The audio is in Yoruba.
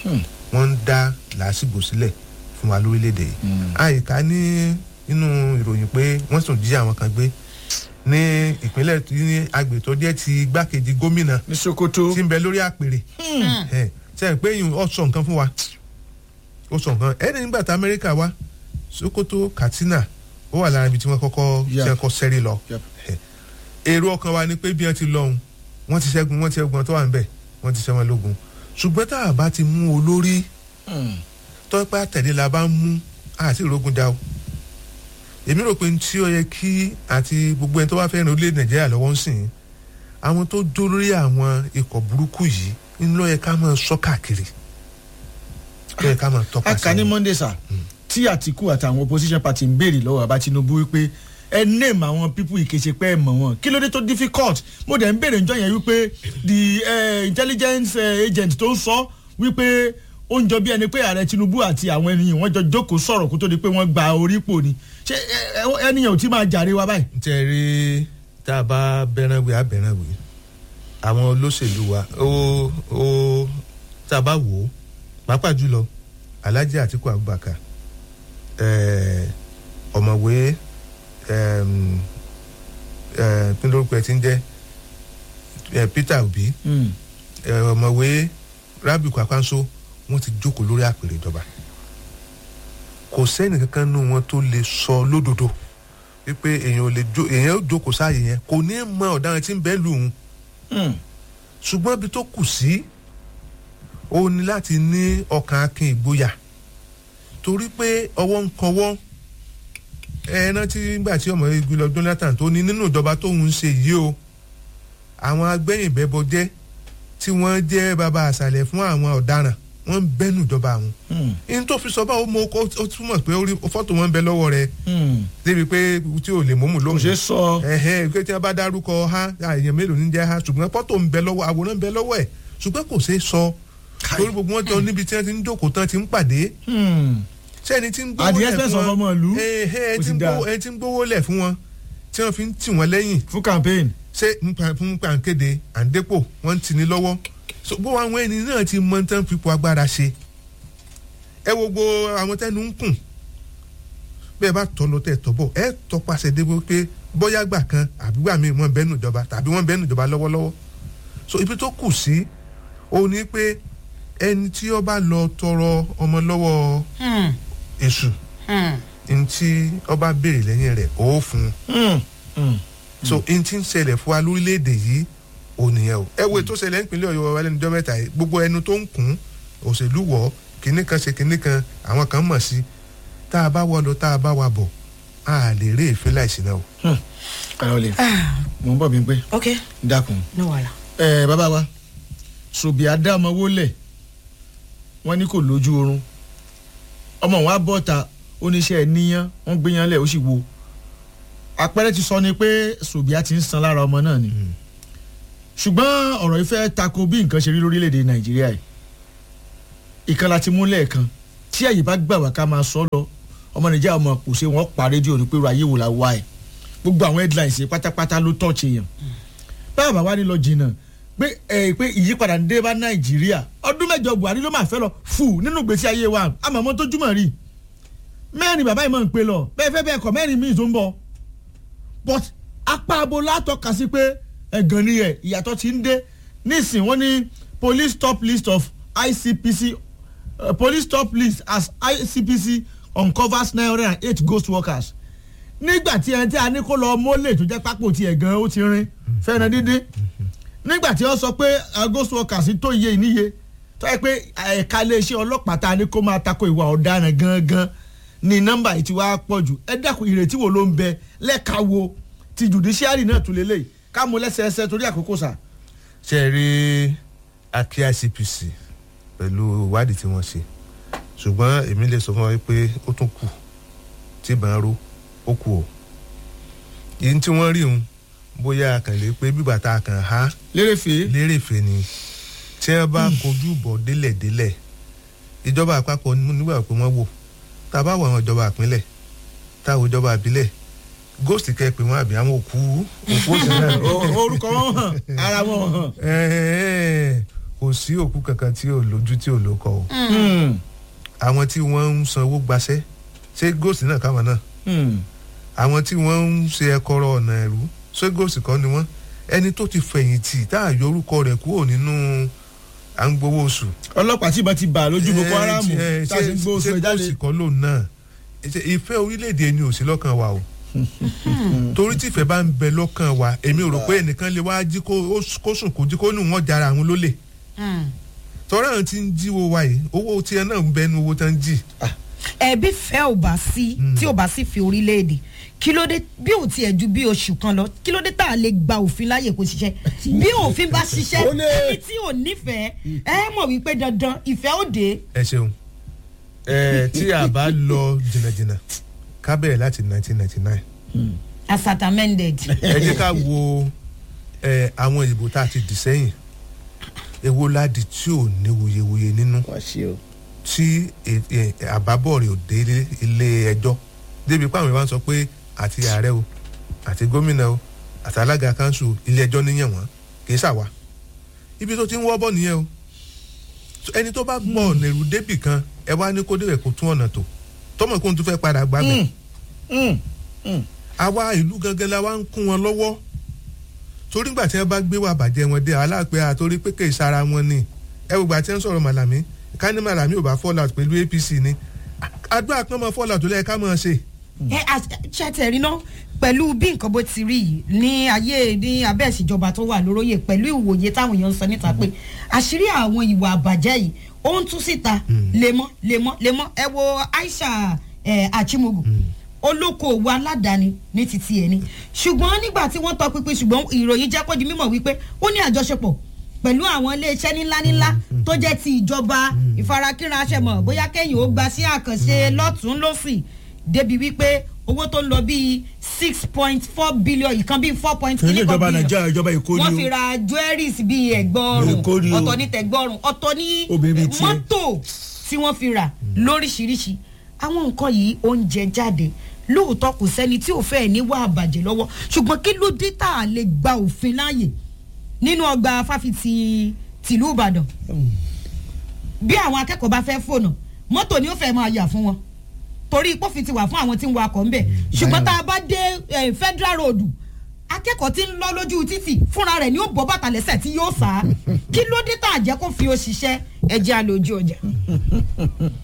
wọ́n ń dá làásìgbò sílẹ̀ fún wa lórílẹ̀‐èdè yìí àyíká ní nínú ìròyìn pé wọ́n sì tún jí àwọn kan gbé ní ìpínlẹ̀ tí ní agbè tó jẹ́ ti igbákejì gómìnà ní sokoto tí ń bẹ lórí àpèrè ẹ sẹ́yìn pé yìí ó sọ nǹkan fún wa ó sọ nǹkan ẹni nígbà tí amẹ́ríkà wá sokoto katsina ó wà lára ibi tí wọ́n kọ́kọ́ Yeah. tí wọ́n kọ́ sẹ́rí lọ Yep. Ẹ, èrò ọkàn wa ni pé bí wọ́n ti lọ́hùn wọ́n ti ṣẹ́gun wọ́n ti ṣẹ́gun wọn tó wà ń bẹ̀ wọ́n ti ṣẹ́ wọn lógun ṣùgbọ́n tá a bá ti mú olórí tọ́pẹ́ àtẹ̀lé la bá ń mú àti ìrógun já o èmi rò pé tí ó yẹ kí àti gbogbo ẹni tó bá fẹ́ràn orílẹ̀ nàìjíríà lọ́wọ́ ń sìn àwọn tó dó lórí àwọn ikọ̀ burúkú yìí ń lọ yẹ ká máa sọ káàkiri ló yẹ ká máa tọ́ka a kà ní monday sir tí àtìkù àtàwọn opposition party ń béèrè lọ́wọ́ àbá tinubu wípé ẹ name àwọn people ìkèsè pé ẹ mọ̀ wọn kí ló dé tó difficult mo dẹ̀ ń béèrè njọ́ yẹn wípé the uh, intelligence uh, agent tó ń sọ wípé ó ń jọ bí ẹni pé ààrẹ tinubu àti àwọn ènìyàn wọn jọ jókòó sọ̀rọ̀ kó tó di pé wọ́n gba orí pò ni ṣé ẹ- ẹ- ẹnìyàn ò tí máa jàre wa báyìí. n tẹ́ rí tá a bá bẹ́ràn wí abẹ́ràn wí àwọn olóṣèlú wa ó ó tá a bá wò ó pàápàá jùlọ alhaji atiku abubakar ẹ̀ẹ́ ọ̀mọ̀wé ẹ̀ẹ́m, ẹ̀ẹ́ kí lórúkọ ẹ̀ ti ń jẹ́ ẹ̀ peter obi ẹ̀ ọ̀mọ̀wé rabi kwakwanso wọ́n ti jókòó lórí àpèrè ìjọba kò sẹ́ni kankan nínú wọn tó lè sọ lódodo wípé èèyàn ò lè jó èèyàn ó jókòó sáàyè yẹn kò ní mọ ọ̀daràn tí ń bẹ́ẹ̀ lù ú ṣùgbọ́n ibi tó kù sí ó ní láti ní ọkàn akin ìgboyà torí pé ọwọ́ ń kanwọ́ ẹ rántí nígbà tí ọmọ igi lọ jonathan tó ní nínú ìjọba tóun ń ṣe yìí o àwọn agbẹ́yìnbẹ́bọ jẹ́ tí wọ́n jẹ́ bàbá àṣàlẹ̀ fún àwọn ọ̀daràn wọ́n ń bẹ́nu ìjọba àwọn in tó fi sọ báwo mo kó ó túmọ̀ pé orí fọ́tò wọn ń bẹ lọ́wọ́ rẹ débi pé tí ò lè mọ́mù kò lóhùn ṣeé sọ. ẹhẹn pé tí wọn bá dárúkọ ha èèyàn mélòó ní jẹ ha ṣùgbọ́n fọ́tò ń bẹ lọ́wọ́ àwòrán ń bẹ lọ́wọ́ ẹ̀ ṣùgbọ́n kò ṣeé sọ torí gbogbo wọn jọ níbi tí wọn ti ń jókòó tán ti ń pàdé sẹ́ni tí ń gbówó At the lẹ̀ expense fún of wọn ọmọ ìlú, ẹhẹn ó tí ti ń dáa. gbówó- ẹni tí ń gbówó lẹ̀ fún wọn tí wọn fi ń tì wọ́n lẹ́yìn fún campaign. ṣé nípa fún pàǹkéde àǹdépò wọ́n ń tì ní lọ́wọ́ so gbogbo àwọn ẹni náà ti mọ tán fipò agbára ṣe ẹ wo gbogbo àwọn tẹnu ń kùn bẹ́ẹ̀ bá tọ́ lọ tẹ̀ tọ́ bọ̀ ẹ tọpasẹ̀ débo pé bóyá gbà kan àbí gbà mí wọ́n bẹ́nu ìjọba tàbí wọ́n bẹ́nu ìjọba lọ́wọ́lọ́wọ́ so ibi tó kù sí òun ni pé ẹni tí ó bá lọ tọrọ ọmọ lọ́wọ́ èṣù ní tí ó bá béèrè lẹ́yìn rẹ̀ ó fún un so n ti ń ṣẹlẹ̀ fún wa lórílẹ̀‐èdè yìí ò nìyẹn o ẹ wo ètò ṣẹlẹ̀ nípínlẹ̀ ọ̀yọ́ wa lẹ́nu ọjọ́ mẹ́ta yìí gbogbo ẹnu tó ń kún òṣèlú wọ̀ kínní kan ṣe kínní kan àwọn kan mọ̀ sí tá a bá wọ lọ tá a bá wa bọ̀ a lè rí èéfín láìsí náà o. kàrọ̀ lè mò ń bọ̀ bí pé ok dákun. no wàhálà. ẹ bàbá wa ṣòbí adámọwó lẹ wọn ní kò lójú oorun ọmọ wa bọ́ta oníṣẹ́ níyàn wọ́n gbéyàn lẹ̀ ó sì wo àpẹẹrẹ ti sọ ni pé ṣòbí a ti ń san lára ọmọ náà ni ṣùgbọ́n ọ̀rọ̀ yìí fẹ́ tako bí nǹkan ṣe rí lórílẹ̀‐èdè nàìjíríà yìí ìkan láti mú lẹ́ẹ̀kan tí àyè bá gbà wá ká máa sọ lọ ọmọ nàìjíríà ọmọ kò ṣe wọ́n pa rédíò ní pé ru ayé wò la wá ẹ̀ gbogbo àwọn headlines yìí pátápátá ló tọ́ọ̀ṣì èèyàn báwa bá wá ní lọ jìnnà pé ẹ pé ìyípadà ń dé bá nàìjíríà ọdún mẹ́jọ buhari ló máa fẹ́ lọ fù nínú gbèsè ayé wa àmọ́ ọmọ tó jùmọ̀ rí mẹ́rin bàbá yìí máa ń pè lọ bẹ́ẹ̀ fẹ́ bẹ́ẹ̀ kọ́ mẹ́rin míì tó ń bọ̀ but apá abo látọ̀ka sí pé ẹ̀gàn ni ẹ̀ ìyàtọ̀ ti ń dé nísìn wọ́n ní police top list of icpc uh, police top list as icpc uncovers nine hundred and eight ghost workers nígbà tí ẹni tí a ní kó lọ mólè tó jẹ́ pápó tiẹ̀ gan ó ti rin fẹ́ràn dídín nígbà tí wọ́n sọ pé uh, ghost workers tó iye ìníye tó yẹ pé ẹ̀ka iléeṣẹ́ ọlọ́pàá ta ni kó máa tako ìwà ọ̀daràn gangan ni nọ́mbà yìí ti wá pọ̀ jù ẹ dákun ìrètí wo ló ń bẹ lẹ́ka wo ti judiciary náà tún lélẹ̀ ká mú lẹ́sẹẹsẹ torí àkókò sà. ṣe é rí akí icpc pẹ̀lú ìwádìí tí wọ́n ṣe ṣùgbọ́n èmi lè sọ fún wa pé ó tún kù tí ìbọn ró ó kù o yìí tí wọ́n rí òun bóyá àkànlé pé bíbà tá a kàn á lérèfé lérèfé ni tí wọ́n bá kojú bọ̀ délẹ̀délẹ̀ ìjọba àpapọ̀ nígbà pé wọ́n wò tá a bá wọ àwọn ìjọba àpínlẹ̀ táwọn ìjọba àbílẹ̀ ghost kẹ́ pé wọ́n àbí àwọn òkú òkú òsì náà O- orúkọ wọn hàn ara wọn hàn. Ẹ̀ẹ́, kò kò sí òkú kankan tí ò lójú tí ò lókọ o Hmm. àwọn tí wọ́n ń sanwó gbaṣẹ́ ṣé gòsì náà káwọn náà Hmm. àwọn tí wọ́n ń ṣe ẹ̀kọ́rọ̀ ọ̀nà ẹ̀rú ṣé gòsì kan ni wọ́n ẹni tó ti fẹ̀yìntì tá a yọ orúkọ rẹ̀ kúrò nínú à ń gbowó oṣù. ọlọ́pàá tí ìbọn ti bà lójú boko haram Eh, tá a ti ń gbó oṣù ṣé ẹ̀ jáde. gòsì kan lòun náà Ṣé ìfẹ́ orílẹ̀-èdè ni ò sí lọ́kàn wa o torí tí ìfẹ́ bá ń bẹ lọ́kàn wa èmi ò rò pé ẹnìkan lè wá jí kó kó sùn kó jí kó nù wọ́n jara àwọn lólè tọ́ra àwọn tí ń jíwó wa yìí owó tiẹ̀ náà ń bẹnu owó tán ń jì. ẹbí fẹ́ ò bá sí tí ò bá sí fi orílẹ̀-èdè kí ló dé bí ò tiẹ̀ ju bí oṣù kan lọ kí ló dé tá a lè gba òfin láàyè kó ṣiṣẹ́ bí òfin bá ṣiṣẹ́ Ó lè. ẹni tí ò nífẹ̀ẹ́ ẹ mọ̀ wípé dandan ìfẹ́ ò dé. ẹ ṣeun ẹ tí a bá lọ jìnnàjìnnà ká bẹ̀rẹ̀ láti 1999 as at amended. ẹ jẹ́ ká wo ẹ àwọn ìbò tá a ti dì sẹ́yìn èwo ládi tí ò ní wuyewuye nínú wá ṣe o. tí ẹ- ẹ- àbábọ̀ rẹ̀ ò dé ilé- ilé ẹjọ́ débi pé àwọn ìwà ń sọ pé àti ààrẹ o àti gómìnà o àti alága kanṣu ilé ẹjọ́ níyàn wọ́n kì í ṣàwà ibi tó ti ń wọ́ bọ̀ nìyẹn o So, ẹni tó bá gbọ́ ọ̀nà èrú débì kan ẹ wá ní kó débẹ̀ kó tún ọ̀nà tó tọmọ kó n tún fẹ́ padà gbàgbẹ́ Hmm. Hmm. àwa ìlú gangan la wá ń kún wọn lọ́wọ́ torí gbà tí wọ́n bá gbé wà bàjẹ́ wọn dé aláàpẹ́ àtorí pé kè sára wọn ni ẹ wò gbà tí wọ́n sọ̀rọ̀ màlàmí ká ní màlàmí ò bá fall out pẹ̀lú apc ni àdúrà kan mọ fall out tó lẹ́yìn ká mọ̀ ṣe. ẹ ṣàtẹ̀rí náà pẹ̀lú bí nǹkan bó ti rí yìí ní ayé ní abẹ́ ìṣèjọba tó wà lóróyè pẹ̀lú ìwòye táwọn èèyàn ń sọ níta pé àṣírí àwọn ìwà àbàjẹ́ yìí ó ń tú síta lemọ́ lemọ́ lemọ́ ẹ wo Aisha eh, Achimogu olókoòwò aládàáni ní titi ẹ̀ ni ṣùgbọ́n nígbà tí wọ́n tọ pinpin ṣùgbọ́n ìròyìn jẹ́ kó di mímọ̀ wípé ó ní àjọṣepọ̀ pẹ̀lú àwọn iléeṣẹ́ ńláńlá tó jẹ́ ti ìjọba ìfarakínra aṣẹ́mọ̀ bóyá kẹ́yìn ó gba sí àkànṣe lọ́tún lọ́sì débi wípé owó tó ń lọ bíi six point four billion ìkan bíi four point kì í ṣe ìjọba nàìjíríà ìjọba èkó wọ́n ni fi o. ra jewelries bíi ẹ̀gbọ́rùn Èkó ni o. ọ̀tọ̀ ní tẹ̀gbọ́rùn ọ̀tọ̀ ní Obìnrin tiẹ̀. mọ́tò tí wọ́n fi rà lóríṣiríṣi àwọn nǹkan yìí ó ń jẹ jáde lóòótọ́ kò sẹ́ni tí ò fẹ́ níwà àbàjẹ́ lọ́wọ́ ṣùgbọ́n kí ló dé tá a lè gba òfin láàyè nínú ọgbà fáfitì tìlú Ìbàdàn bí àwọn akẹ́kọ̀ọ́ bá fẹ́ fònà mọ́tò ni ó fẹ́ máa yà fún wọn torí pófin ti wà fún àwọn tí ń wakọ̀ ńbẹ̀ ṣùgbọ́n tá a bá dé eh, federal road akẹ́kọ̀ọ́ tí ń lọ lójú títì fúnra rẹ̀ ni ó bọ́ bàtà lẹ́sẹ̀ tí yóò sá kí ló dé tá a jẹ́ kó fi ó ṣiṣẹ́ ẹjẹ́ àlòjù ọjà.